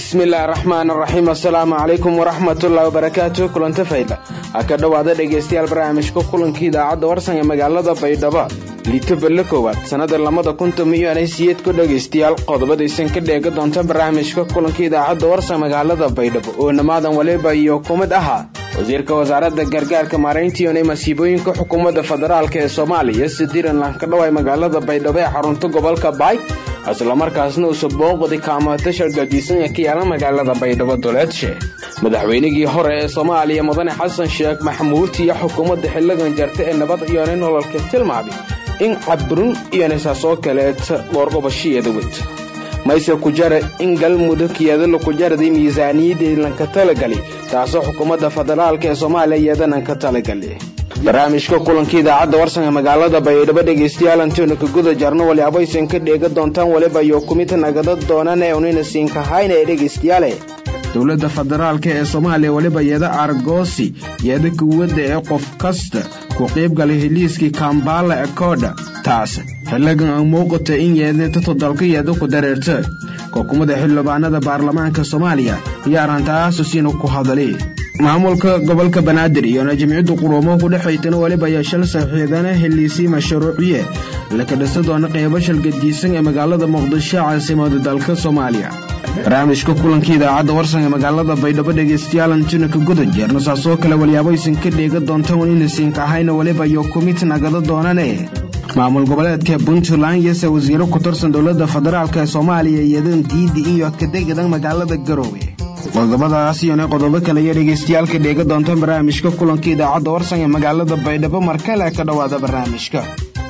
bismillaahi raxmaan raxiim assalaamu calaykum waraxmatullahi wabarakaatu kulanta fayda ha ka dhowaada dhegaystayaal barnaamijka kulanka idaacadda warsan ee magaalada baydhabo liito belle koowaad sannada labada kuntum iyo anaysiyeed ku dhegaystayaal qodobadaysan ka dheega doonta barnaamijka kulanka idaacadda warsan magaalada baydhabo oo namaadan waliba iyo kumid ahaa wasiirka wasaaradda gargaarka maarayntiione masiibooyinka xukuumadda federaalk ee soomaaliya sidiiranlan ka dhaway magaalada baydhabo ee xarunta gobolka baay islamarkaasna uusa booqdi kaamatasha gadiisan ee ka yaala magaalada baydhabo duleedshe madaxweynigii hore ee soomaaliya mudane xasan sheekh maxamuud iyo xukuumadda xiligan jarta ee nabad iyone nololka tilmaamay in cabrun iyonisaasoo kaleeta dhoorqobashiyeeda wed mayse ku jara in galmudug iyadala ku jaraday miisaaniyaddii lanka talagali taasoo xukuumadda federaalk ee soomaaliya iyadanan ka talagali barnaamijka kulanka idaacadda warsanka magaalada baydhabo dhegaystayaal antoona ka guda jarno waliabaysan ka dheega doontaan waliba iyo kumid nagada doonaan ee unina siinkahayna ee dhegaystayaale dowladda federaalk ee soomaaliya weliba yeeda argoosi yeeda kuwadda ee qof kasta ku qaybgalay heliiskii kambala ekoodha taas xiligan aan muuqata in yeedinta todolka yeeda ku dareerta xukuumadda xildhibaanada baarlamaanka soomaaliya iyo arrintaasusiina ku hadalay maamulka gobolka banaadir iyona jimciyaddu quruumo ku dhexaytana weliba ayaa shal saxiidana heliisii mashruuciye laka dhisa doona qeybo shalgadiisan ee magaalada muqdisho caasimada dalka soomaaliya barnaamijka kulanka idaacadda warsan ee magaalada baydhabo dhegaystayaal antuna ka guda jeerna saasoo kale waliyaabaysan ka dheega doontaan inaysanka ahayna weliba iyo kumid nagada doonane maamul goboleedka puntland yose wasiiro ku tirsan dowladda federaalk ee soomaaliya iyadan diidi iyo kadegadan magaalada garoowe qodobadaas iyona qodobo kale iyo dhegaystayaal ka dheega doontaan barnaamijka kulanka idaacadda warsan ee magaalada baydhabo markale ka dhowaada barnaamijka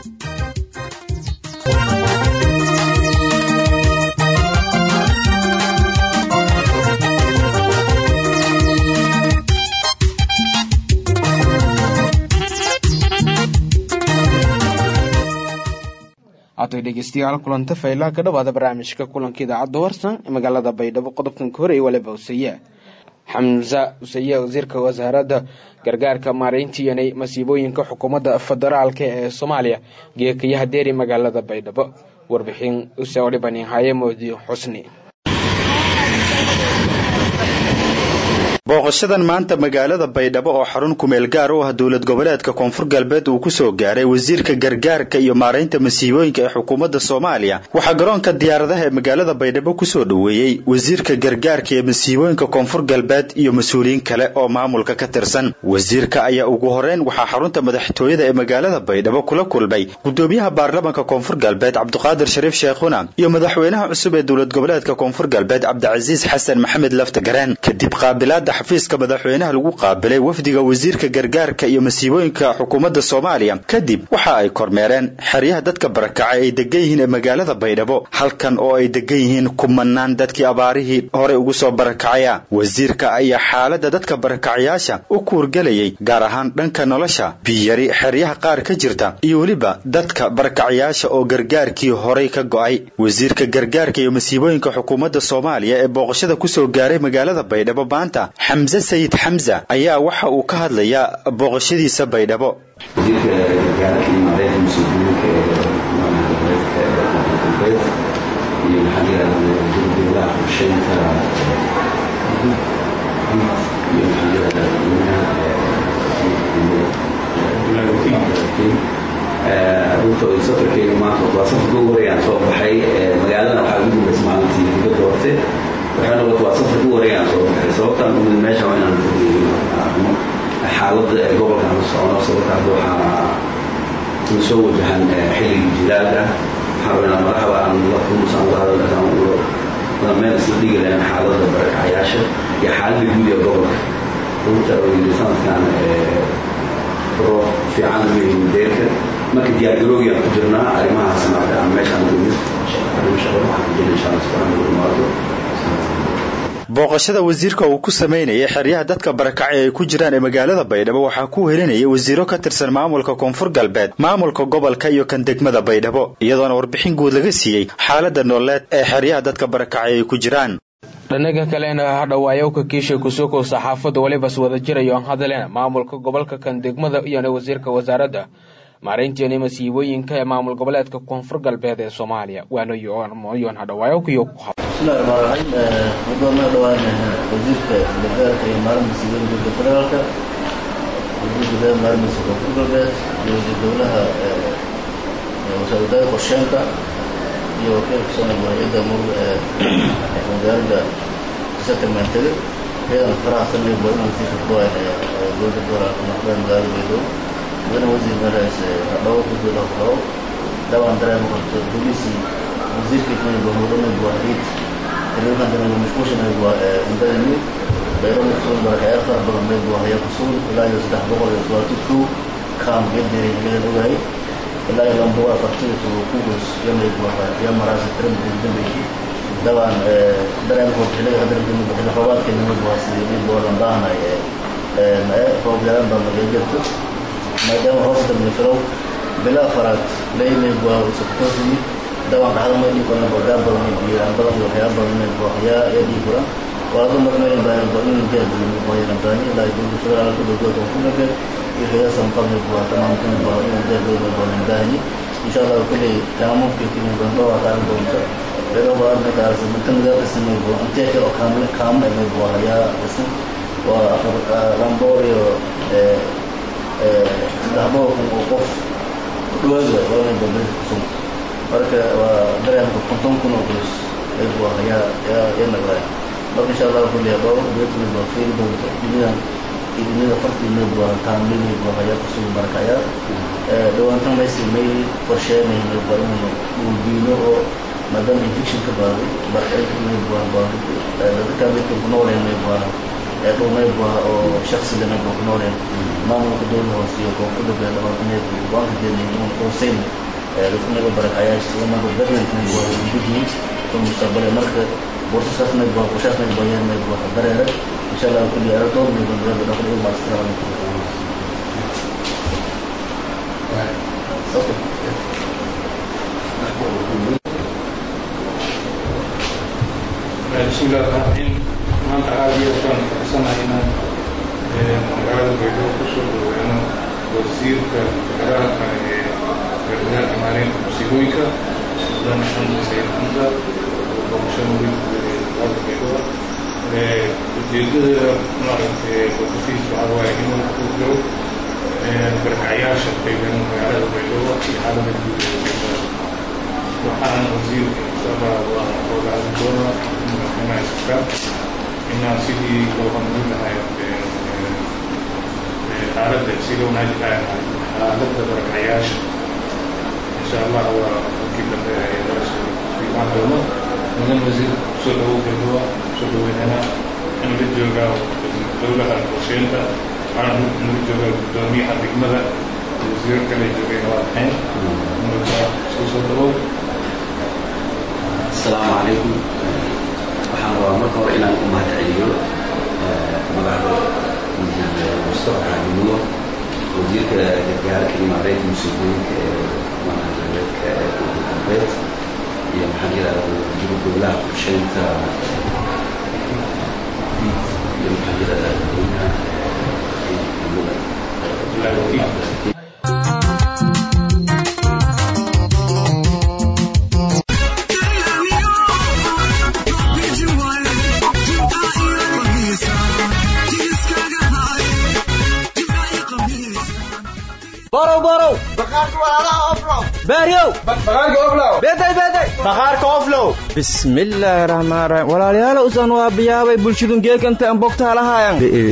haatay dhegeystayaal kulanta faylaha ka dhowaada barnaamijka kulanka idaacadda warsan ee magaalada baydhabo qodobkan ka horeeyay waliba usaye xamse usaye wasiirka wasaaradda gargaarka maarayntiiyana masiibooyinka xukuumadda federaalk ee soomaaliya geekayaha deeri magaalada baydhabo warbixin use odhibanin haye moodi xusni booqashadan maanta magaalada baydhabo oo xarun kumeel gaar u ah dowlad goboleedka koonfur galbeed uu kusoo gaaray wasiirka gargaarka iyo maaraynta masiibooyinka ee xukuumadda soomaaliya waxaa garoonka diyaaradaha ee magaalada baydhabo kusoo dhoweeyey wasiirka gargaarka iyo masiibooyinka koonfur galbeed iyo mas-uuliyiin kale oo maamulka ka tirsan wasiirka ayaa ugu horeyn waxaa xarunta madaxtooyada ee magaalada baydhabo kula kulmay gudoomiyaha baarlamanka koonfur galbeed cabdiqaadir shariif sheekhuna iyo madaxweynaha cusub ee dowlad goboleedka koonfur galbeed cabdicasiis xasan maxamed laftagareen kadib qaabilaada xafiiska madaxweynaha lagu qaabilay wafdiga wasiirka gargaarka iyo masiibooyinka xukuumadda soomaaliya kadib waxa ay kormeereen xeryaha dadka barakacay ay degan yihiin ee magaalada baydhabo halkan oo ay degan yihiin kumanaan dadkii abaarihii horey ugu soo barakacaya wasiirka ayaa xaaladda dadka barakacayaasha u kuurgelayay gaar ahaan dhanka nolosha biyari xeryaha qaar ka jirta iyo weliba dadka barakacayaasha oo gargaarkii horay ka go'ay wasiirka gargaarka iyo masiibooyinka xukuumadda soomaaliya ee booqashada kusoo gaaray magaalada baydhabo maanta xamse sayid xamsa ayaa waxa uu ka hadlayaa booqashadiisa baydhabo wasiirka gargaarka iyo maareynta masiibooyinka ee goboleedka galbeed iyo maxaa la yidhahdaa dowladaha qorsheynta iyo maxaa la yidhahdaa runta safarkeyga maanta waa safarka ugu horeeyaan soo baxay magaalada waxaa ugu dambaysa maalintii dibadda horte waxay noqota waa safar ku wareegaan soo baxay sababtaan u mid meesha waa inaan arno xaaladda ee gobolkan la socono sababta hadda waxaa na soo wajahan xilligii jilaalka waxaa rabaa inaan madaxda aan la kulmusan la hadal meel isla dhigi lahayn xaaladda barakacayaasha iyo xaaladda guud ee gobolka runta yidhi sanadkan roob fiican weyn deerka marka diyaargaroogi aan ku jirnaa arrimahaas maarta aan meeshaan ugu mid arrimo shaqo waxaan ku jirna insha allah subxaana wa imaado booqashada wasiirka uu ku samaynayay xeryaha dadka barakacay ay ku jiraan ee magaalada baydhabo waxaa ku helinayay wasiiro ka tirsan maamulka koonfur galbeed maamulka gobolka iyo kan degmada baydhabo iyadoona warbixin guud laga siiyey xaaladda nololeed ee xeryaha dadka barakacay ay ku jiraan dhanaga kalena hadhawaayowka kiisha kusukow saxaafadda welibas wada jirayo aan hadalena maamulka gobolka kan degmada iyona wasiirka wasaaradda maaraynteena masiibooyinka ee maamul goboleedka koonfur galbeed ee soomaaliya waana yoon hadhawaayowkiyo ku hab bismillahi raxmaan raxiim muddo ma dhawaan wasiirka gargaarka iyo maalinta siibada dowladda federaalka wasiirka gargaarka maalinta koonfur galbeed iyo wasiir dowlaha wasaaradada qorsheynta iyo wakiilka soomaaliya hay-adda mur wasaaradda settlementada iyadana faraha sanay waa inuu sii shaqdooyn dowladda federaalka maqdaan magaalada beedow mudana wasiir marays hadhawo kusoo dhaqdhawo dhawaan dareen qabto booliisi wasiirka kenya mudana buwaxdiid taliyadan dana mashquulshan waa indadani bayro masuul barakayaal fara badan bay buwaxaya kusuul ilaa iyo saddex boqol iyo todobaatan kow kaam gederay laga ogahay ilaa iyo lamba waa afartida tugo kugus yamay buwaxa ya maraasa tirada dambeeyay dabaan dareen qabto xilliga hadda dambe xilli roobaadka nima buwaxsi mid boodan baahnay roob yaraan baa laga jirto maadaama hoos dambe filow bila afaraad leymay buwa usubtoosii dabaan dhacdo ma dhii badan bogaan badan iyo biiraan badan iyo waxyaaba badan inay buuxyaa ayaa dhii furan walado marka meelin baahan ba inuu jeer badan buuxyaan badan ilaa dowladda federaalka dowladda koonfur galbeed iyo hay'adaha maqalmay buuxa tamaam kan buuxa inuu jeer badan badan baahan insha Allah kulli tamaam fi kin badan loo qaadan doonto beero badan ka arsa inta nidaam ismay buuxa inta kale kaamil kaamil ay buuxyaa ism waa afar lamboor iyo ee ee saddex boqol oo qof dhawaaga laba badan kusoo marka waa dareenka konton kun oo qoys ay buu ayaa yaa yaa nagray marka insha Allah kulli dhowr beedkii baa fiil doonta dunida dunida farti meel buu taan meel buu ayaa kusoo markaya ee dhawaantan may simay qorsheynay meel buu inuu uu diino oo maadaama infection ka baaday barkay meel buu baa dadka mid ku nool ee meel buu ee dhul meel buu oo shakhsi lana ku nool ee maamulka dowladda hoose iyo koonfurta beelaha meel buu waan kadeenay inuu qorsheyn dadkanaga barakayaasha islamarka dadweynkana waa gudihiin oo mustaqbale marka borsasaasna waa qorshaasna bayaan waa dareere insha Allah kulli aradood min bandada dhaqan iyo maastra بسم الله الرحمن الرحيم maanta aad iyo baan faraxsanahay inaan magaalada baydhabo kusoo dhaweeno wasiirka federaalka ee gargaarka maareynta musiibooyinka sudan xamdi sayid xamda oo boqosho murid magaalada baydhabo ujeedada maaragtay boqoshiis waxaa waaye inuu ku jiro barkacyaasha qayban magaalada baydhabo iyo xaalada guud ee baydhabo waxaan wasiirka insha allah waa ooga hadli doonaa madaxweynaha iska inaan sidii loo horumarin lahay xaaladda si loo wanaajin lahay xaaladda barakacayaasha insha allah waa markii dambe ay darasoo imaan doono mudan wasiir kusoo dhawow galdowa kusoo dhaweynana in la joogaa dowlaha qorsheynta waxaan nala joogaa guddoomiyaha degmada wasiiro kale joogeen waa ahayn marka isku soo dhawow asalaamu calaykum waxaan rabaa marka hore inaan u mahad celiyo magacda wasiir mustafa xaadimudo wasiirka gargaarka iyo maareynta musiibooyinka ee maamulgoboleedka ee koonfur galbeed iyo maxaa yidhahda wasiir dowlaha qorsheynta iyo maxaa yidhahda dadweynaha borow borow baaryow bismillaahi raxmaan raxiim walaalayaal usan waa biyaabay bulshadun geekanta an bogtaalahayan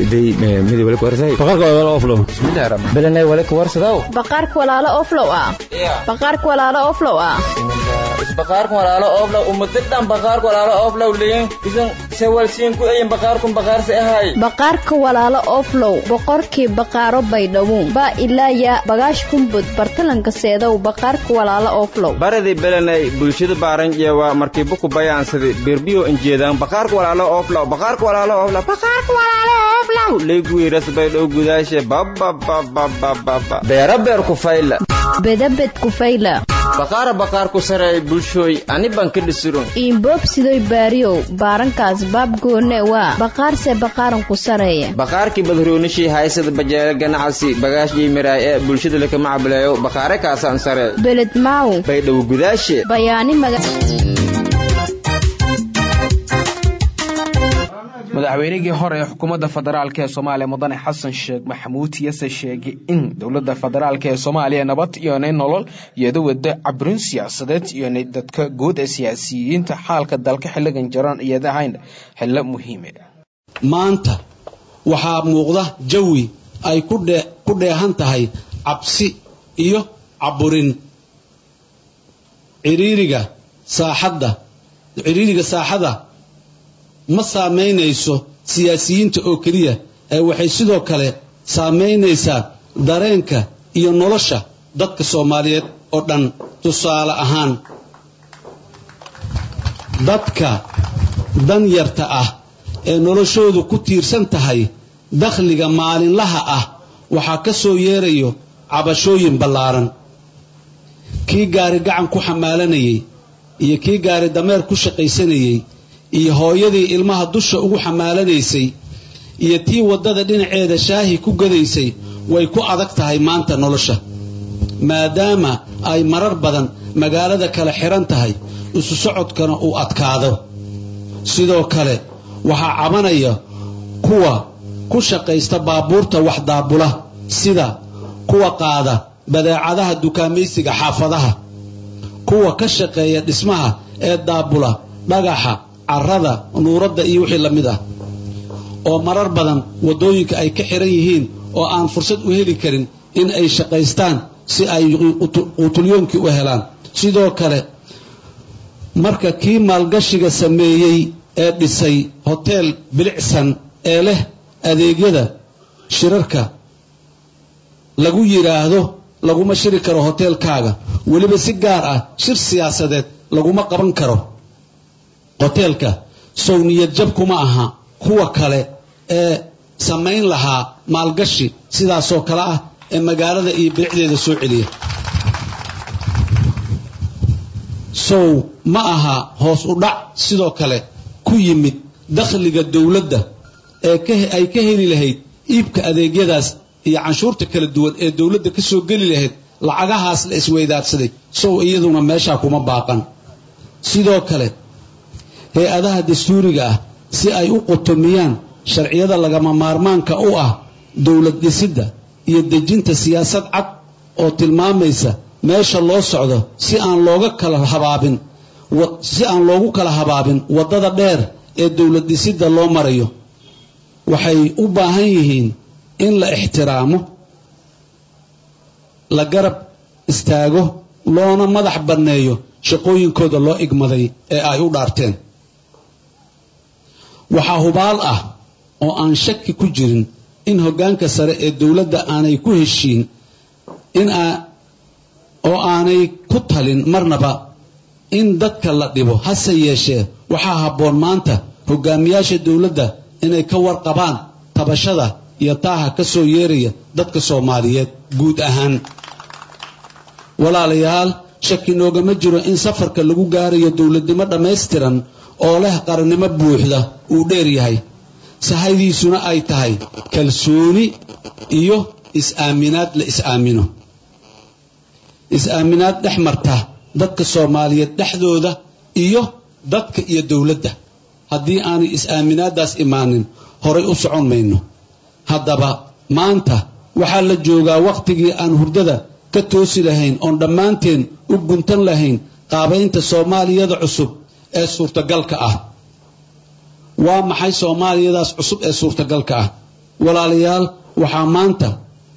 belenay wale kawarsadaw baqaarka walaalo oflow ah baqaarka walaalo oflow ah isbaqaarka walaalo oflow umadadhan baqaarka walaalo oflow liin isan sewalsiin ku eyin baqaarkun baqaarse ahay baqaarka walaalo oflow boqorkii baqaaro baydhabo baa ilaaya bagaash kumbud bartalanka seedow baqaarka walaalo oflow baradi belenay bulshada baaranjeewa markiiba ku bayaansadi birbiyo injeedaan baqaarka walaalo oflow baqaarka walaalo oflow baqaarka walaalo oflow leegwiiras baydhow gudaashe bababababababa beera beer ku fayla bedabed kufayla baqaara baqaar ku sareey bulshooy ani baan ka dhisurun iinboobsidoy baariyow baarankaas baab goone waa baqaarse baqaaran ku sareeya baqaarkii badroonishii haysada bajeele ganacsi bagaashii miraay ee bulshada lakama cableeyo baqaare kaasaan saree beled maaw baydhow gudaashe bayaani maga madaxweynigii hore ee xukuumadda federaalk ee soomaaliya mudane xasan sheekh maxamuud yase sheegay in dowladda federaalk ee soomaaliya nabad iyonay nolol iyada wada cabrin siyaasadeed iyonay dadka guud ee siyaasiyiinta xaalka dalka xilligan jaran iyada ahayn xillo muhiime maanta waxaa muuqda jawi ay ku dheehan tahay cabsi iyo caburin ciriiriga saaxadda ciriiriga saaxada ma saamaynayso siyaasiyiinta oo keliya ee waxay sidoo kale saamaynaysaa dareenka iyo nolosha dadka soomaaliyeed oo dhan tusaale ahaan dadka danyarta ah ee noloshoodu ku tiirsan tahay dakhliga maalinlaha ah waxaa ka soo yeerayo cabashooyin ballaaran kii gaari gacan ku xamaalanayey iyo kii gaari dameer ku shaqaysanayey iyo hooyadii ilmaha dusha ugu xamaalanaysay iyo tii waddada dhinaceeda shaahi ku gadaysay way ku adag tahay maanta nolosha maadaama ay marar badan magaalada kale xidhan tahay isu socodkana uu adkaado sidoo kale waxaa cabanaya kuwa ku shaqaysta baabuurta wax daabula sida kuwa qaada badeecadaha dukaamaysiga xaafadaha kuwa ka shaqeeya dhismaha ee daabula dhagaxa carrada nuuradda iyo wixii la mid ah oo marar badan waddooyinka ay ka xihan yihiin oo aan fursad u heli karin in ay shaqaystaan si ay quutulyoonkii u helaan sidoo kale marka kii maalgashiga sameeyey ee dhisay hoteel bilicsan ee leh adeegyada shirarka lagu yidhaahdo laguma shiri karo hoteelkaaga weliba si gaar ah shir siyaasadeed laguma qaban karo hoteelka sow niyad jab kuma aha kuwa kale ee samayn lahaa maalgashi sidaasoo kale ah ee magaalada iyo bilicdeeda soo celiya sow ma aha hoos u dhac sidoo kale ku yimid dakhliga dowladda ee ay ka heli lahayd iibka adeegyadaas iyo canshuurta kala duwan ee dowladda ka soo geli lahayd lacagahaas la isweydaadsaday sow iyaduna meeshaa kuma baaqan sidoo kale hay-adaha dastuuriga ah si ay u qutumiyaan sharciyada lagama maarmaanka u ah dowlad dhisidda iyo dejinta siyaasad cad oo tilmaamaysa meesha loo socdo si aan looga kala habaabin si aan loogu kala habaabin waddada dheer ee dowlad dhisidda loo marayo waxay u baahan yihiin in la ixtiraamo la garab istaago loona madax banneeyo shaqooyinkooda loo igmaday ee ay u dhaarteen waxaa hubaal ah oo aan shaki ku jirin in hoggaanka sare ee dowladda aanay ku heshiin in oo aanay ku talin marnaba in dadka la dhibo hase yeeshee waxaa habboon maanta hogaamiyaasha dowladda inay ka warqabaan tabashada iyo taaha ka soo yeeraya dadka soomaaliyeed guud ahaan walaalayaal shaki noogama jiro in safarka lagu gaarayo dowladnimo dhammaystiran oo leh qarannimo buuxda uu dheer yahay sahaydiisuna ay tahay kalsooni iyo is-aaminaad la is-aamino is-aaminaad dhex marta dadka soomaaliyeed dhexdooda iyo dadka iyo dowladda haddii aanay is-aaminaaddaas imaanin horay u socon mayno haddaba maanta waxaa la joogaa wakhtigii aan hurdada ka toosi lahayn oon dhammaanteen u guntan lahayn qaabaynta soomaaliyada cusub ee suurtagalka ah waa maxay soomaaliyadaas cusub ee suurtagalka ah walaalayaal waxaa maanta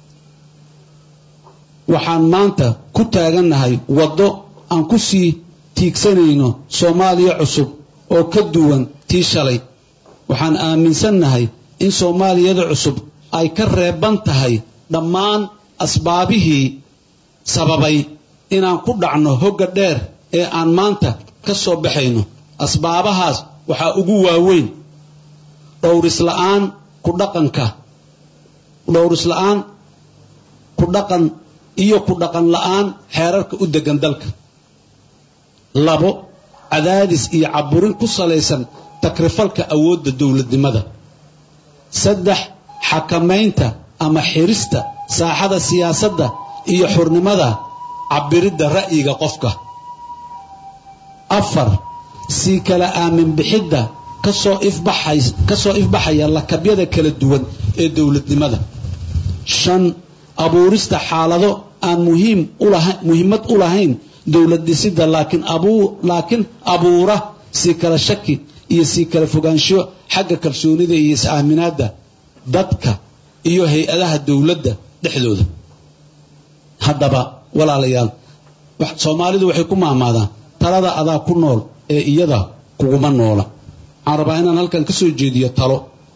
waxaan maanta ku taagannahay waddo aan ku sii tiigsanayno soomaaliya cusub oo ka duwan tii shalay waxaan aaminsannahay in soomaaliyada cusub ay ka reeban tahay dhammaan asbaabihii sababay inaan ku dhacno hogga dheer ee aan maanta ka soo baxayno asbaabahaas waxaa ugu waaweyn dhowrisla'aan ku dhaqanka dhowrisla'aan ku dhaqan iyo ku dhaqan la'aan xeerarka u deggan dalka labo cadaadis iyo caburin ku salaysan takrifalka awoodda dowladnimada saddex xakamaynta ama xirista saaxada siyaasadda iyo xurnimada cabiridda ra'yiga qofka afar sii kala aamin bixidda kasoo ifbaxay kasoo ifbaxaya lakabyada kala duwan ee dowladnimada shan abuurista xaalado aan muhiim ulaha muhiimad u lahayn dowlad dhisidda laakiin abuu laakiin abuura sii kala shaki iyo sii kala fogaansho xagga kalsoonida iyo is-aaminaadda dadka iyo hay-adaha dowladda dhexdooda haddaba walaalayaal soomaalidu waxay ku mahmaadaan talada adaa ku nool ee iyada kuguma noola waxaan rabaa inaan halkan ka soo jeediyo talo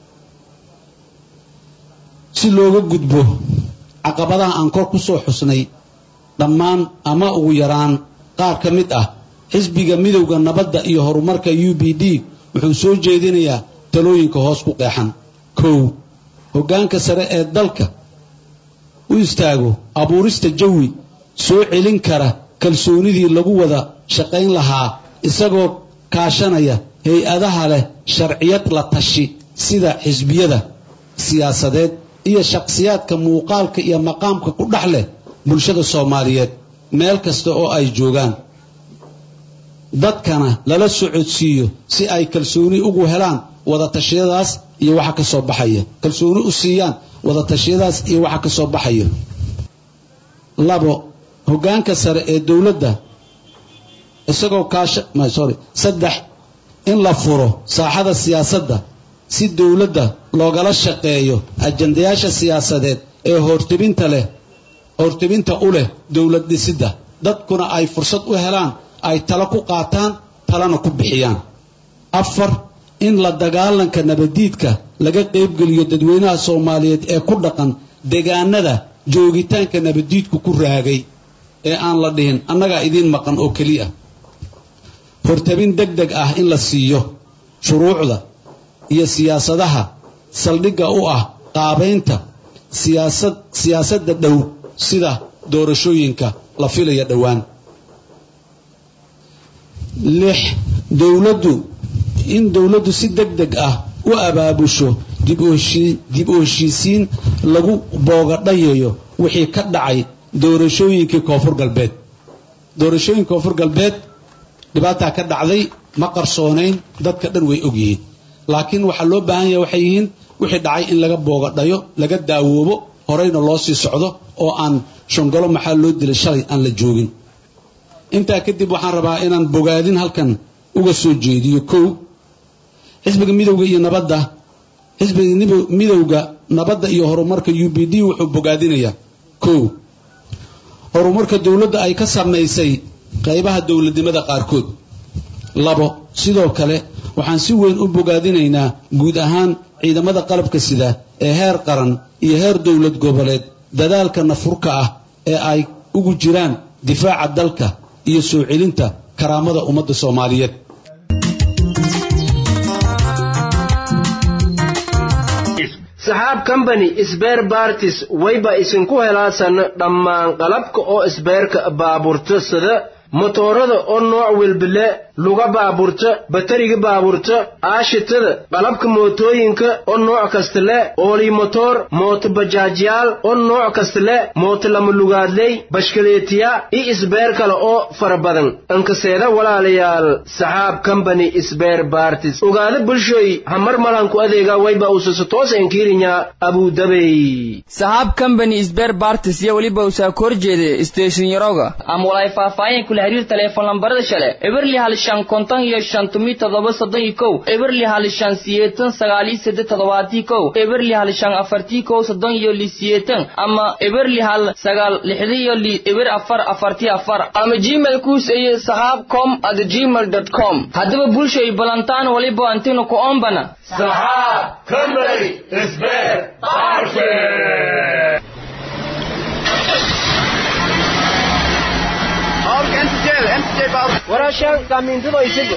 si looga gudbo caqabadaha aan kor ku soo xusnay dhammaan ama ugu yaraan qaar ka mid ah xisbiga midowda nabadda iyo horumarka u b d wuxuu soo jeedinayaa talooyinka hoos ku qeexan kow hoggaanka sare ee dalka u istaago abuurista jawi soo celin kara kalsoonidii lagu wada shaqayn lahaa isagoo kaashanaya hay-adaha leh sharciyad la tashi sida xisbiyada siyaasadeed iyo shakhsiyaadka muuqaalka iyo maqaamka ku dhex leh bulshada soomaaliyeed meel kasta oo ay joogaan dadkana lala socodsiiyo si ay kalsooni ugu helaan wadatashyadaas iyo waxa ka soo baxaya kalsooni u siiyaan wadatashyadaas iyo waxa ka soo baxaya labo hoggaanka sare ee dowladda isagoo kaasha sorry saddex in la furo saaxada siyaasadda si dowladda loogala shaqeeyo ajandayaasha siyaasadeed ee hortebinta leh hortebinta u leh dowlad dhisidda dadkuna ay fursad u helaan ay talo ku qaataan talana ku bixiyaan afar in la dagaalanka nabadiidka laga qaybgeliyo dadweynaha soomaaliyeed ee ku dhaqan deegaanada joogitaanka nabadiidku ku raagay ee aan la dhihin annagaa idiin maqan oo keliya hortabin deg deg ah in la siiyo shuruucda iyo siyaasadaha saldhigga u ah qaabaynta siyaasad siyaasadda dhow sida doorashooyinka la filaya dhowaan lix dowladdu in dowladdu si deg deg ah u abaabusho dib u heshiisiin lagu boogadhayayo wixii ka dhacay doorashooyinkii koonfur galbeed doorashooyinka koonfur galbeed dhibaataa ka dhacday ma qarsoonayn dadka dhan way ogyihiin laakiin waxaa loo baahan yahay waxay yihiin wixii dhacay in laga boogadhayo laga daawoobo horeyna loo sii socdo oo aan shongolo maxaa loo dilay shalay aan la joogin intaa kadib waxaan rabaa inaan bogaadin halkan uga soo jeediyo kow xisbiga midowga iyo nabadda xisbiga midowga nabadda iyo horumarka u b d wuxuu bogaadinayaa kow horumarka dowladda ay ka samaysay qaybaha dowladnimada qaarkood labo sidoo kale waxaan si weyn u bogaadinaynaa guud ahaan ciidamada qalabka sida ee heer qaran iyo heer dowlad goboleed dadaalka nafurka ah ee ay ugu jiraan difaaca dalka iyo soo celinta karaamada ummadda soomaaliyeed saxaab combany sbeer bartis wayba isinku helaasan dhammaan qalabka oo isbeerka baaburta sida motoorada oo nooc welbile luga baaburta batariga baaburta aashitada qalabka mootooyinka oo nooc kasta le oolimotoor mooto bajaajyaal oo nooc kasta le mooto lama lugaadley bashkaleetiya iyo isbeer kale oo fara badan ankaseeda walaalayaal saxaab combany sbeer bartis ogaada bulshoy hamar malanku adeega wayba usasa toos enkiirinya abudabey saxaab combany sbeer bartis iyo weliba usaa kor jeede station yaroga ama walay faahfaahin kula xiriir teleefon lambarada shale eberli hal shan konton iyo shan tumi toddoba soddon iyo kow eberli hal shan siyeetan sagaal iyo seddex toddobaatii kow eberli hal shan afartii kow soddon iyo li siyeetan ama eberli hal sagaal lixdi iyo li eber afar afartii afar ama gmail kuus iyo saxaab com at gmail dot com haddaba bulshay balantaan waliba antino ku ombana saxaab company isbeer barke waraashaan saamiintado isiga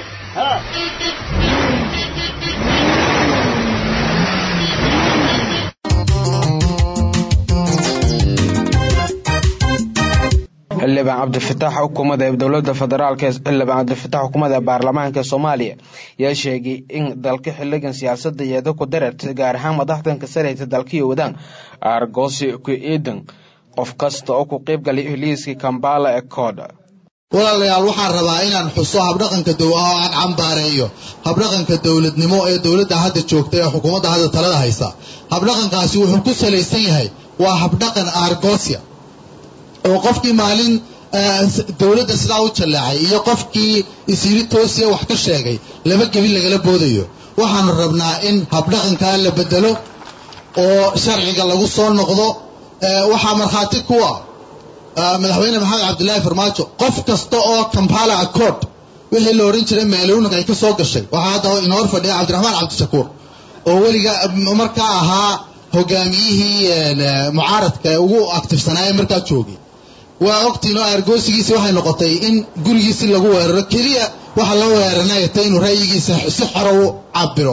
xildhibaan cabdifatax xukuumadda ee dowladda federaalk xildhibaan cabdifatax xukuumadda baarlamaanka soomaaliya ayaa sheegay in dalka xiligan siyaasadda iyada ku dararta gaar ahaan madaxdanka sareysa dalkiyo wadaan aargoosi ku eedan qof kasta oo ku qeyb galay heliiskii kambala ee kooda walaalayaal waxaan rabaa inaan xuso habdhaqanka dow oo aan cambaareeyo habdhaqanka dowladnimo ee dowladda hadda joogta ee xukuumadda hadda talada haysa habdhaqankaasi wuxuu ku salaysan yahay waa habdhaqan argosia oo qofkii maalin dowladda sidaa u jalleecay iyo qofkii isyiri toosiya wax ka sheegay laba gebin lagala boodayo waxaanu rabnaa in habdhaqankaa la bedelo oo sharciga lagu soo noqdo waxaa markhaati kuwa madaxweyne maxamed cabdilaahi farmaajo qof kasta oo kampala accord wixii la odhan jiray meeluunag ay ka soo gashay waxaa hadda inoo hor fadhiya cabdiraxmaan cabdishakuur oo weliga markaa ahaa hogaamiyihii mucaaradka ee ugu aktifsanaaye markaa joogay waa ogtiin oo argoosigiisi waxay noqotay in gurigiisi lagu weeraro keliya waxa loo weeranayta inuu ra'yigiisa si xoro u cabiro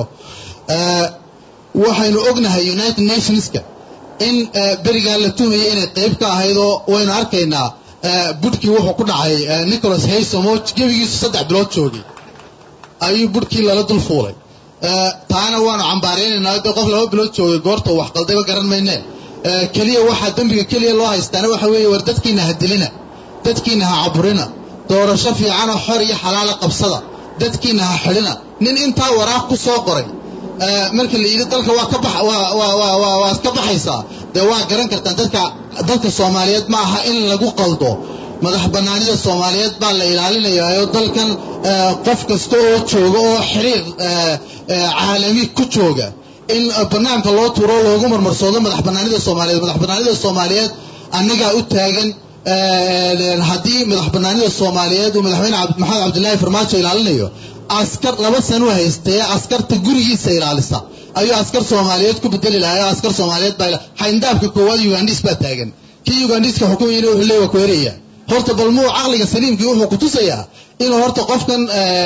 waxaynu ognahay united nationska in berigaa la tuhmaya inay qayb ka ahayd oo waynu arkaynaa budhkii wuxuu ku dhacay nicholas haysom oo gebigiisu saddex bilood joogay ayuu budhkii lala dul fuulay taana waanu cambaaraynaynaa de qof laba bilood joogay goorta wax qaldayba garan maynee keliya waxaa dembiga keliya loo haystaana waxa weeye war dadkiina ha dilina dadkiina ha caburina doorasho fiicanoo xor iyo xalaala qabsada dadkiina ha xidhina nin intaa waraaq ku soo qoray marka la yidhi dalka waa ka bax waa iska baxaysaa dee waa garan kartaan dadka dadka soomaaliyeed ma aha in lagu qaldo madax bannaanida soomaaliyeed baa la ilaalinayaa oo dalkan qof kasta oo jooga oo xiriir caalami ku jooga in banaanka loo tuuro loogu marmarsoodo madax bannaanida soomaaliyeed madax bannaanida soomaaliyeed annagaa u taagan haddii madax bannaanida soomaaliyeed uu madaxweyne maxamed cabdilaahi farmaajo ilaalinayo askar laba sano haystee askarta gurigiisa ilaalisa ayuu askar soomaaliyeed ku bedeli lahaa oo askar soomaaliyeed baa xayndaabka koowaad ugandhis baa taagan kii ugandiska xukumayana wuxuu leeya ku eraya horta bal muu caqliga saliimkii wuxuu ku tusayaa inuu horta qofkan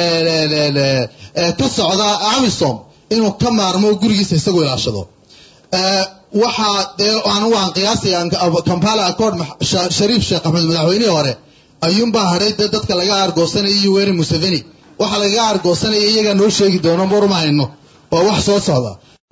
ka socda amisom inuu ka maarmo gurigiisa isagu ilaashado waxaa dee anigu aan qiyaasaya kampala accord shariif sheekh axmed madaxweynihii hore ayuunbaa hadhay dee dadka laga argoosanaya iyo weeri museveni waxa lagaga argoosanaya iyagaa noo sheegi doono maruma hayno waa wax soo socda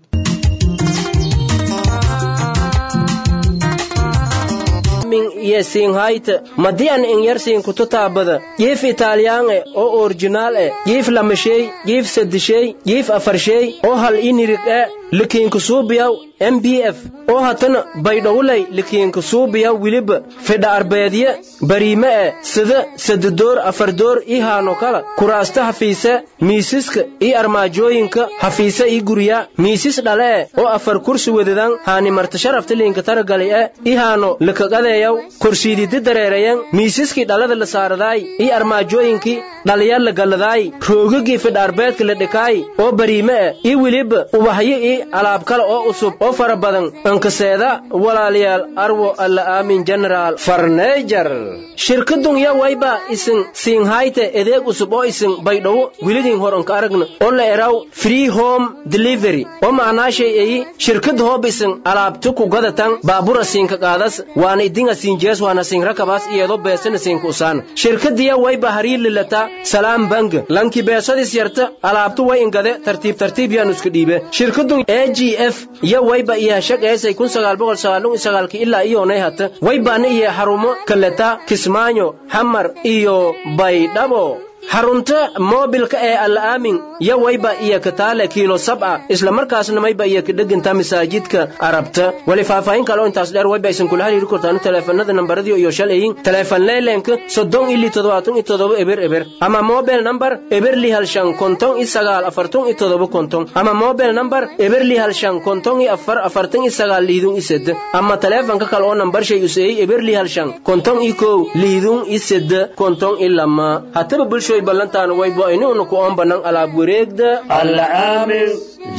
iyo siinhayta madian inyar siinkutu taabada jiif italyaange oo orjinaal e jiif lamashey jiif sadishey jiif afarshey oo hal inirig e likiinkusuubiyaw m b f oo hatana baydhowlay likiinkusuubiyaw wiliba fidha arbeedye bariime e sida sadadoor afardoor ii haano kala kuraasta hafiise miisiska ii armaajooyinka hafiise ii gurya miisis dhale e oo afar kursi wedadan haani martasharafta liinka taragali e ii haano likaqadeeyaw korsiididi dareerayan miisiskii dhalada la saaradaay ii armaajooyinkii dhaliya la galladaay roogagii fidha arbeedka la dhikaay oo bariime e ii wiliba ubahyo ii alaab kale oo usub oo fara badan ankaseeda walaalayaal arwo alla aamin generaal farneejar shirkadun ya wayba isin siinhayte edeeg usub oo isin baydhowo wilidin hor anka aragna oo la eraw free home delivery oo macnaashay eyi shirkad hoob isin alaabti ku gadatan baabura siinka qaadas waana idinga siinjees waana siinrakabaas iyadoo beesana siinka usaan shirkadiya wayba harii lilata salaam bank lanki beesadis yarta alaabtu way ingade tartiib tartiib yaanu iska dhiibe shirkadun a g f iyo wayba iyo shaqeysay kun sagaal boqol sagaalun iyo sagaalki ilaa iyoonay hata waybaana iyo xarumo kaleta kismaayo xamar iyo baydhabo xarunta moobilka ee alla aamin yo wayba iyo kataale kiilo sab'a isla markaasna mayba iyo kadheginta masaajidka arabta wali faahfaahin kale oo intaas dheer wayba aysan kula hariiri kortaan taleefanada nambaradii iyo shalayin taleefan leelenka soddon ili toddobaatan iyo toddoba eber eber ama mobile number eberli hal shan konton iyo sagaal afarton iyo toddoba konton ama mobile number eberli hal shan konton iyo afar afartan iyo sagaal liidun iyo sede ama taleefanka kale oo nambar shay useeyey eberli hal shan konton iyo kow liidun iyo sede konton iyo lama hataba bulsho ballantaan waybo inuuna ku oon bannaan alaab wareegda العامل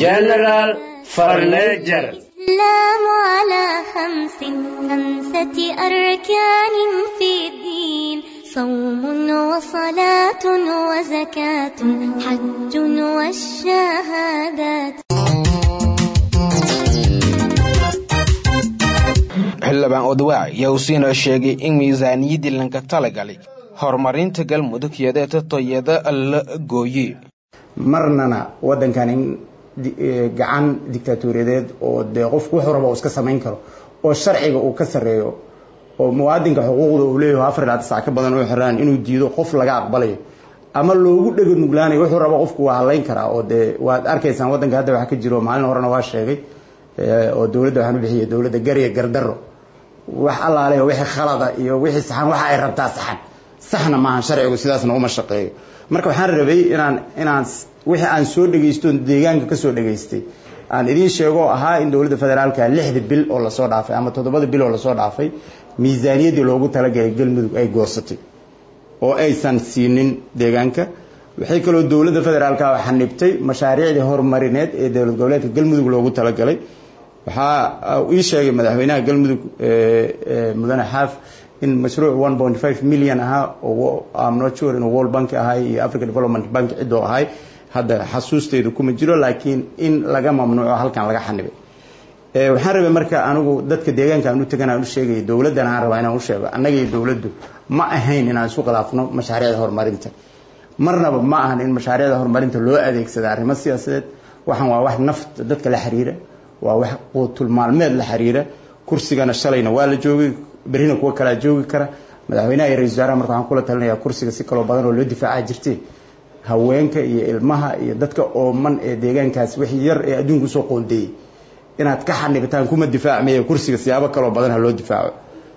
جنرال فرنيجر الإسلام على خمس خمسة أركان في الدين صوم وصلاة وزكاة حج والشهادات xildhibaan odwaac yaa usiina sheegay in miisaaniyaddii lanka talagalay horumarinta galmudug yadeeta toyada la gooye marnana waddankan in gacan dictaatuuriyadeed oo dee qofku wuxuu raba uu iska samayn karo oo sharciga uu ka sarreeyo oo muwaadinka xuquuqda uu leeyahay afar ilaa tisac ka badan oo xiraan inuu diido qof laga aqbalayo ama loogu dhega nuglaanayo wuxuu rabo qofku waa hadlayn karaa oo dee waad arkaysaan waddanka hadda waxa ka jiro maalin horena waa sheegay oo dowladda waxaan u bixiyay dowladda gariya gardaro wax allaale wixii khalada iyo wixii saxan waxa ay rabtaa saxan saxna maahan sharcigu sidaasna uma shaqeeyo marka waxaan rabay inaan inaan wixii aan soo dhegaysto deegaanka ka soo dhegaystay aan idiin sheego ahaa in dowladda federaalka lixda bil oo lasoo dhaafay ama toddobada bil oo lasoo dhaafay miisaaniyaddii loogu talagalay galmudug ay goosatay oo aysan siinin deegaanka waxay kaloo dowladda federaalka xanibtay mashaariicdii horumarineed ee dowlad goboleedka galmudug loogu talagalay waxaa ii sheegay madaxweynaha galmudug mudane xaaf in mashruuc one point five million ahaa oo am not sure inuu world bank ahay iyo africa development bank cidoo ahay hadda xasuusteydu kuma jiro laakiin in laga mamnuuco halkan laga xanibay waxaan rabay marka anigu dadka deegaanka aan u tagan aan u sheegaya dowladdan aan rabaa inaan u sheego annaga iyo dowladdu ma ahayn inaan isu khilaafno mashaariicda horumarinta marnaba ma ahan in mashaariicda horumarinta loo adeegsada arrimo siyaasadeed waxaan waa wax nafta dadka la xiriira waa wax quutul maalmeed la xiriira kursigana shalayna waa la joogay berrina kuwa kalaa joogi kara madaxweynaha iyo ra-isul wasaaraha marka waxaan kula talinayaa kursiga si kaloo badan oo loo difaaca jirtay haweenka iyo ilmaha iyo dadka ooman ee deegaankaas wixii yar ee adduunka usoo qoondeeyey inaad ka xanibitaan kuma difaacmaya kursiga siyaabo kaloo badan ha loo difaaco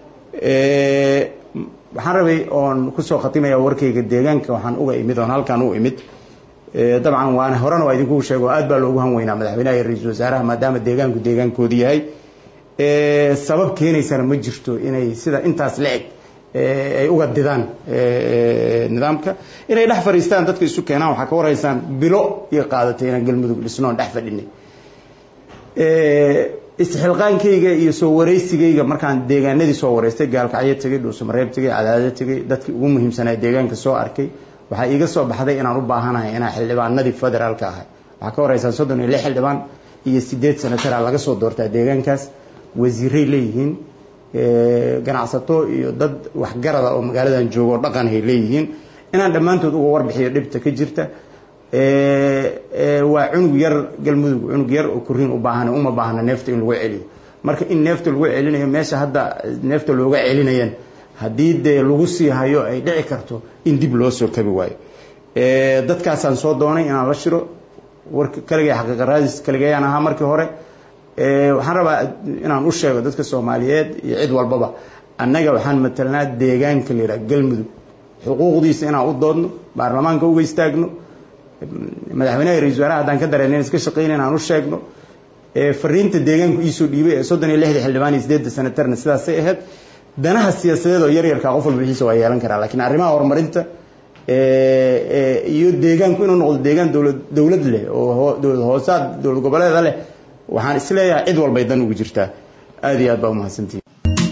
waxaan rabay oon kusoo khatimaya warkayga deegaanka waxaan uga imid oon halkaan u imid dabcan waan horena waa idinku sheego aad baa loogu hanweynaa madaxweynaha iyo ra-iisul wasaaraha maadaama deegaanku deegaankoodi yahay sabab keenaysana ma jirto inay sida intaas la eg ay uga didaan nidaamka inay dhex fadhiistaan dadka isu keenaan waxaa ka waraysaan bilo iyo qaadatay inaan galmudug dhisnoon dhex fadhinay isxilqaankayga iyo soo waraysigayga markaan deegaanadii soo waraystay gaalkacyo tegay dhuusamareeb tegay cadaado tegay dadkii ugu muhiimsanaa deegaanka soo arkay waxaa iiga soo baxday inaan u baahanahay inaan xildhibaanadii federaalka ahay waxaa ka waraysaan soddon iyo lix xildhibaan iyo sideed senatara laga soo doortaa deegaankaas wasiiray leeyihiin ganacsato iyo dad waxgarada oo magaaladan joogo oo dhaqanhay leeyihiin inaan dhammaantood uga warbixiyo dhibta ka jirta waa cunug yar galmudug cunug yar oo kuriin u baahan uma baahna neefta in lagu celiyo marka in neefta lagu celinayo meesha hadda neefta looga celinayan haddii dee lagu sii hayo ay dhici karto in dib loo soo kabi waayo dadkaasaan soo doonay inaan la shiro warka kaligay xaqiiqa raadis kaligayaan ahaa markii hore waxaan rabaa inaan u sheego dadka soomaaliyeed iyo cid walbaba annaga waxaan matalnaa deegaanka la yidhaha galmudug xuquuqdiisa inaan u doodno baarlamaanka uga istaagno madaxweynaha iyo ra-isul wasaaraha haddaan ka dareen iska shaqeyna inaan u sheegno fariinta deegaanku iisoo dhiibay ee soddon iyo lixda xildhibaan iyo sideedda senatarna sidaasay ahayd danaha siyaasadeed oo yaryarka qof walba wixiisa waa yeelan karaa laakiin arrimaha horumarinta iyo deegaanku inuu noqdo deegaan dowlad dowlad leh oo dowlad hoosaad dowlad goboleeda leh waxaan isleeyahay cid walbay dan ugu jirtaa aada iyo aad baa umahadsantihi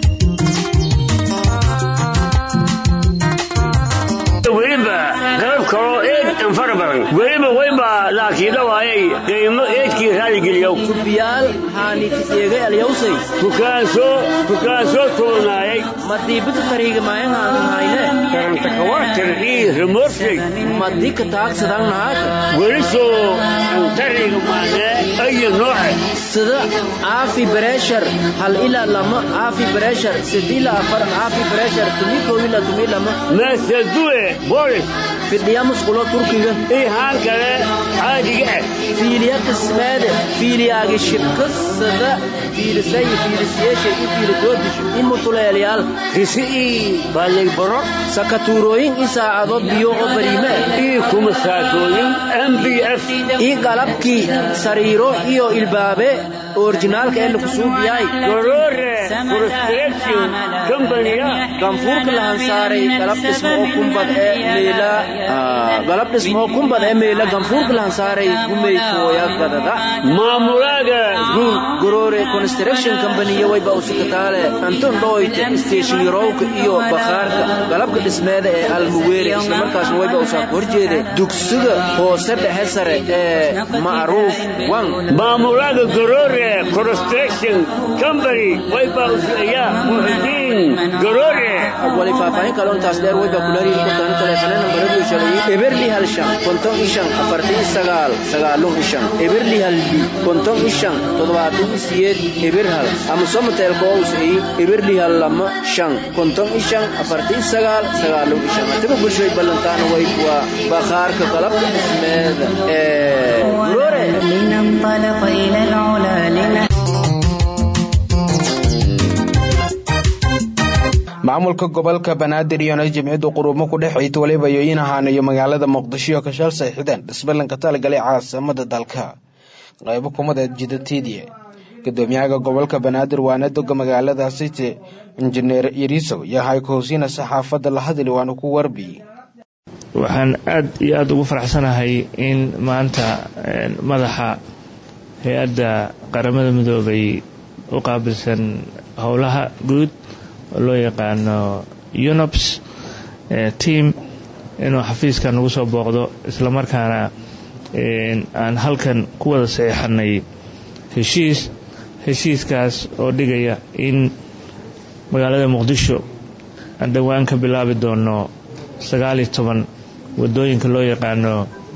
weliba galab kaloo eed anfara badan weliba wayba laakiida waayay qiimo eedkii raaligeliyow kubiyaal haanikiseegay alyawsay tukaansoo tukaansoo tuurnaayay madiibita tariiga maayahaanhayne karantakawaatir ii remorshay madika taagsadaan nahaaka welisoo antariga maanee ayo nooce sida caafi breshar hal ilaa lama caafi breshar sid ilaa afar caafi breshar tumi kow ilaa tumi lama maasadue bolis fidhiya musqulo turkiga ii haan kale caadiga ah fiiliya qismeede fiiliyaagi shibkasada fiilisay fiilisyeeshay i fiilidoodishu i mutuleelyaal kisi ii baalaybaro sakatuurooyin i saacado biyo oo bariime ii kumasaatooyin m b f ii qalabkii sariiro iyo ilbaabe orijinaalka ee lakusuubiyaay gorore construction company-a ganfuurka lahansaaray galab dhismo oo kumbad ee meela galab dhismo oo kumbad ee meela ganfuurka lahansaaray gumeykooya gadada maamulaaga guud gorore construction company wayba usikataale anton dhoyte station yarowka iyo bakhaarka galabka dhismeeda ee almuweere islamarkaasna wayba usaaq horjeede dugsiga hoose dhexe sare ee macruuf wan maamulaha garoore construction company wayba usaya muxudiin garoore wali faahfaahin kale intaas dheer wayba kula hariiri kartaan taleefane nambaradu shalay eberli hal shan konton ishan afartan sagaal sagaalun ishan eberli hal bi konton ishan toddobaatan siyeed eber hal ama somateelka ous ay eberli hal lama shan konton ishan afartan sagaal sagaalun ishan hatiba bulshoy ballantaana way waa bakhaarka qalabka dhismeeda ee garoore لننطلق إلى العلا لنحن maamulka gobolka banaadir iyona jimciyaddu quruumo ku dhex ciita waliba yooyin ahaan iyo magaalada muqdisho ka shal sayxideen dhisballanka talagalay caasimada dalka qaybo kumadeed jidateediye gudoomiyaha gobolka banaadir waana doga magaalada city injineer yariisow yahay kahosiina saxaafadda la hadli waana ku warbi waxaan aad iyo aada ugu faraxsanahay in maanta madaxa hay-adda qaramada midoobay u qaabilsan howlaha guud oo loo yaqaano unops team inuu xafiiskan nagu soo booqdo islamarkaana aan halkan ku wada saxeixanay heshiis heshiiskaas oo dhigaya in magaalada muqdisho aan dhowaan ka bilaabi doono sagaal iyo toban wadooyinka loo yaqaano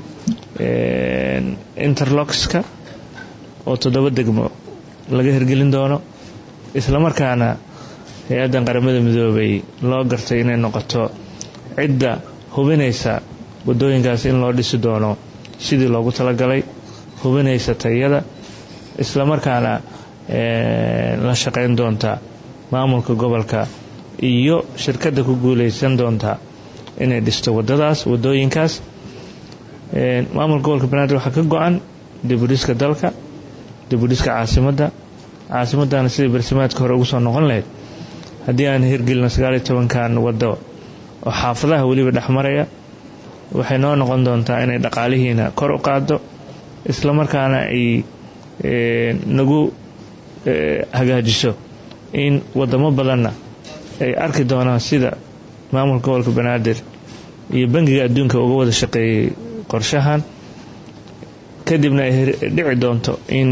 interloxka oo toddoba degmo laga hirgelin doono islamarkaana hay-addan qaramada midoobay loo gartay inay noqoto cidda hubinaysa wadooyinkaas in loo dhisi doono sidii loogu talagalay hubinaysa tayada islamarkaana la shaqayn doonta maamulka gobolka iyo shirkadda ku guuleysan doonta inay dhisto wadadaas wadooyinkaas maamulka gobolka banaadir waxaa ka go-an dibudhiska dalka dibudhiska caasimadda caasimadana sidii barsimaadka hore ugu soo noqon lahayd haddii aan hirgelino sagaal iyo tobankan waddo oo xaafadaha weliba dhexmaraya waxay noo noqon doontaa inay dhaqaalihiina kor u qaado islamarkaana ay nagu hagaajiso in wadamo badanna ay arki doonaan sida maamulka gobolka banaadir iyo bangiga adduunka uga wada shaqeeyey qorshahan kadibna ay dhici doonto in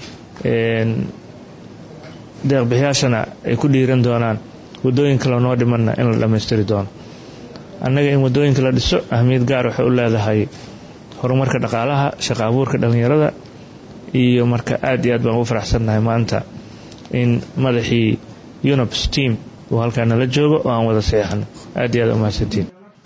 deeqbixiyaashana ay ku dhiiran doonaan wadooyin kale noo dhimanna in la dhammaystiri doono annaga in wadooyinka la dhiso ahmiyad gaar waxay u leedahay horumarka dhaqaalaha shaqa abuurka dhallinyarada iyo marka aad iyo aad baan ugu faraxsannahay maanta in madaxii unops team uu halkaa nala joogo oo aan wada seexano aad iyo aad umahadsantiin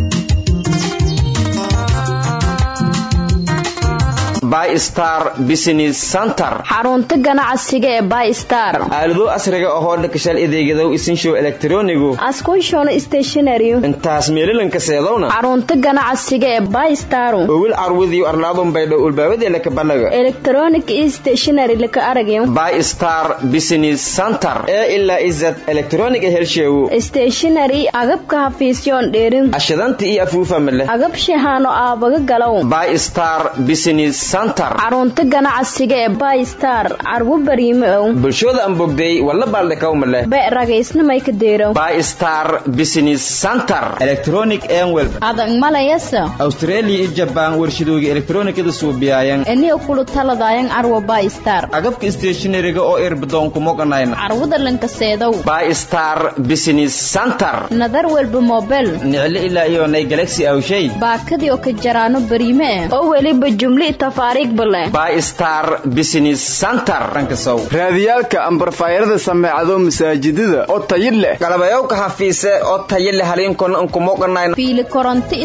bystar business center xarunta ganacsiga ee bystar aalado asriga ahoo dhakashal adeegadow isinshow elektronigu askushon stationary intaas meelilanka seedowna xarunta ganacsiga ee bystar owil carwidiyo arlaadun baydhow ulbaabadee kabanaga electronic stationary laka aragyo bystar business center ee ilaa izad electronic helsheewu stationary agabka hafiisyoon dheerin ashadanta iyo afuufama leh agab shahaano aabaga galow bystar business center xarunta ganacsiga ee bystar carwo bariime ow bulshooda aan bogday walla baaldhakawma leh be ragaysnamay ka deerow bystar business center electronic enwel adag malayasa australia iyo jabaan warshadooga elektronikada suubiyaayan eniga kulu taladayan carwo bystar agabka stationariga oo irbadoonku moganayna carwada lankaseedow bystar business center nadar welba mobel niclo ilaa iyo nay galaxy awshay baakadii oo ka jaraano bariime eh oo weliba jumli bystar business center raadiyaalka ambarfaayarada sameecado masaajidada oo tayi leh galabayowka hafiise oo tayi leh haliinkona unkumoganayna fiili koronto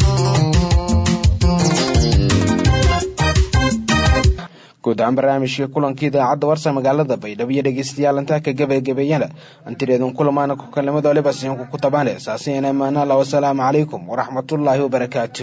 guud ahaan barnaamijkii kulankii idaacadda warsa magaalada baydhabo iyo dhegeystayaal intaa ka gabagebeeyana antireedun kulamaana ku kalimada waliba siinku ku tabane saasiyana maanala wasalaamu calaykum waraxmatullaahi wabarakaatu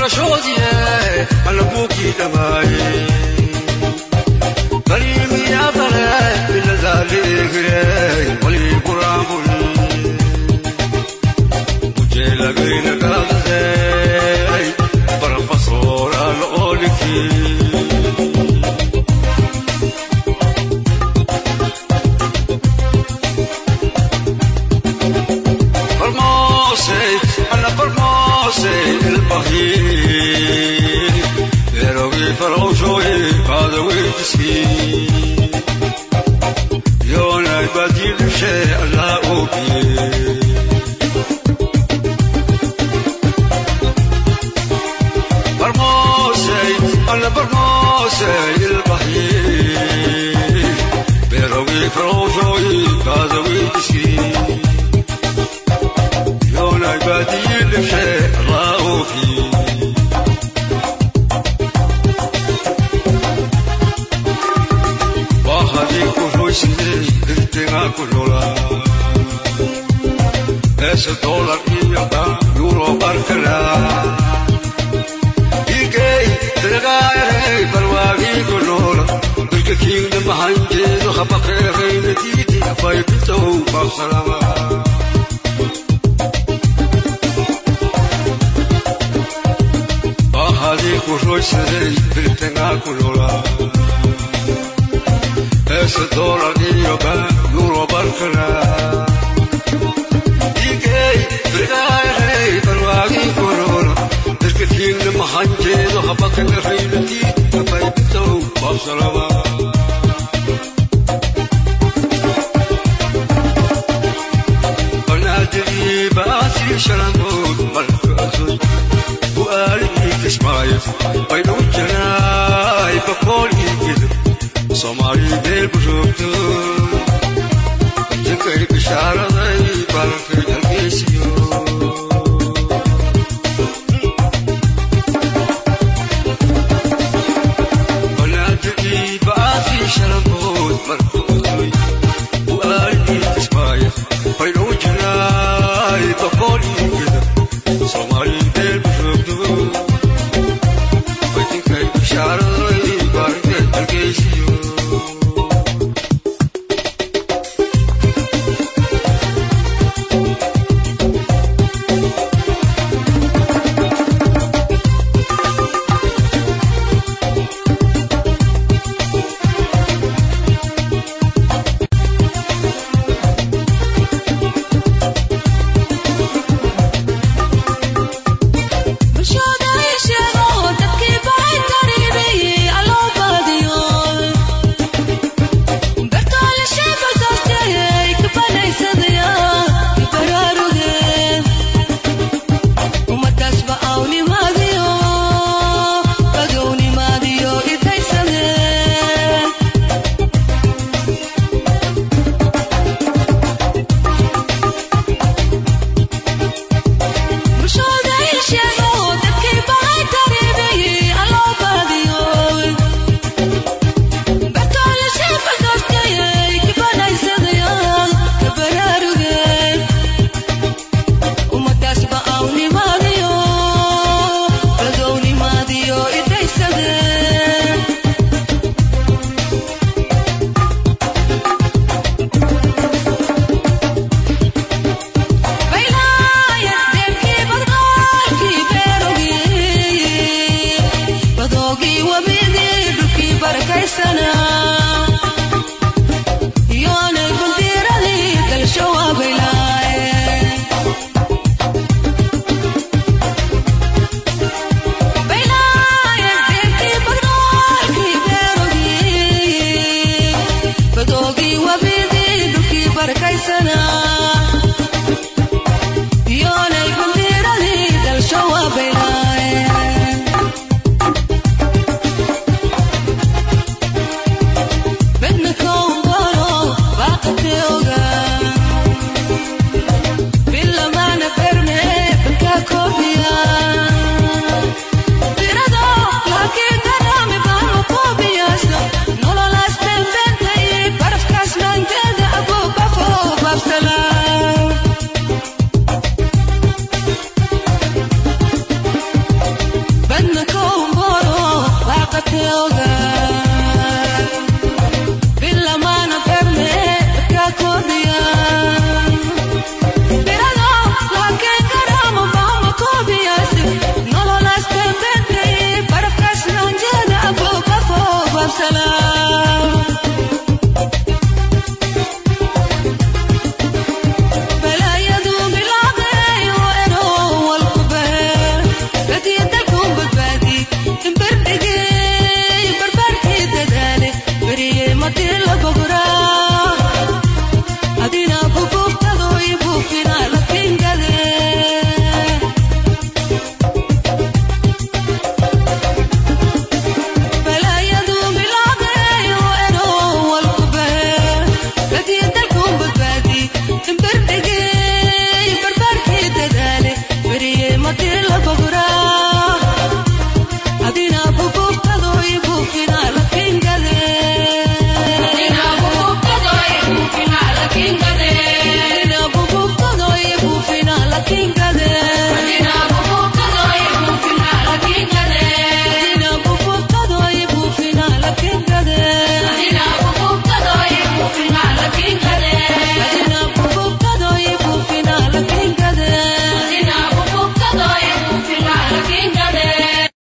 barashoodiye alla buugii dhamaaye baliimiya bare biladaaleegire walii quraanbul ujeelagayna gaadadey barafasoora la oolikii Formose, alla formose il bahir Erogi faroshoy kada witsi Yona ibadil she alla ubi Formose, alla formose il bahir Erogi faroshoy kada witsi يوم عبادي لشيء الله فيه وهذه كل شيء انتنا كلنا es dólar y yata euro barkala igay tragaay barwaagi kulola bilka kiinda mahanjeedo habaqeerayna diiti afay bitow baqsalama Bahadi kuroysay biltena kulola Es dolar iyo ba euro barkala Igay brigay barwagi kulola Dirka kiinda mahanjeedo habaqeerayna diiti afay bitow baqsalama شرنود مركزوي وقالي كشمايف